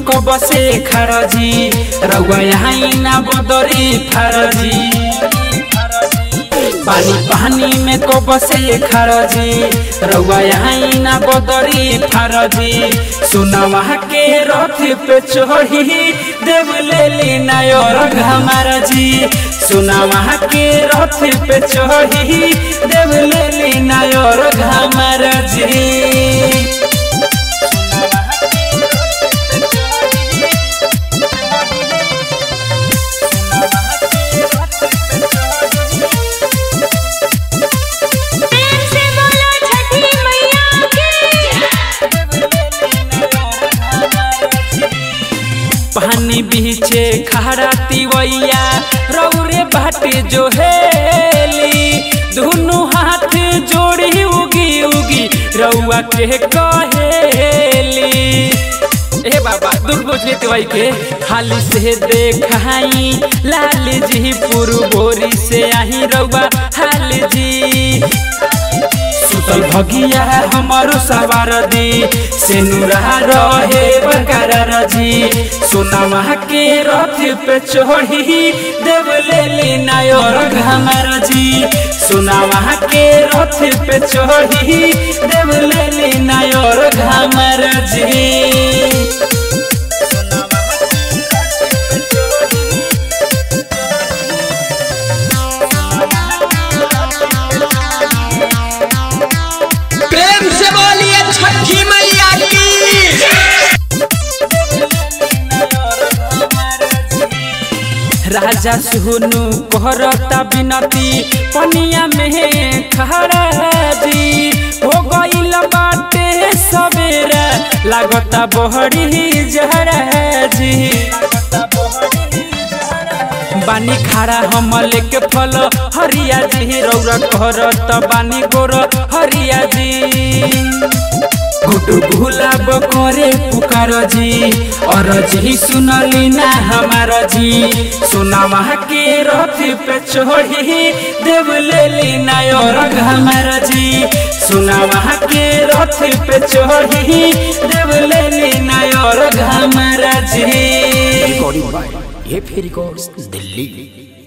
कब से खरजी रउआ यहाँ ना बदरी फरजी पानी पानी में कब से खरजी रउआ यहाँ ना बदरी फरजी सुनवा के रथ पे चढ़ी देव ले ली नायर हमार जी सुनवा के रथ पे चढ़ी देव ले ली नायर हमार जी प्रेम से बोलो छठी मैया की पानी बीचे खड़ा तिवैया रौरे बाटे जो हेली दुनु हाथ जोड़ी उगी उगी रउआ के कहेली ए बाबा दूर बुझले तिवाई के हाली से देखाई लाल जी पुरबोरी से आही रउआ हाल जी सुतल भगिया हमारो सवार दी से नुरा रहे बरकरार जी सोनामा के रथ पे चढ़ी देव ले ली नायर हमार जी सोनामा के रथ पे चढ़ी देव ले ली नायर हमार जी प्रेम से बोलिए छठी मैया की राजा सुनु कहरता बिनती पनिया में खड़ा जी हो गईल बाटे सवेरा लागता बहरी जहरा जी बानी खड़ा हम लेके फल हरिया जी रौरा कहरत बानी गोर हरिया जी गुटु गुलाब करे पुकार जी और जी सुनली ना हमार जी सुनावा के रथ पे चढ़ी देव ले ली नायर हमार जी सुनावा के रथ पे चढ़ी देव ले ली नायर हमार जी रिकॉर्डिंग बाय ये फिर रिकॉर्ड्स दिल्ली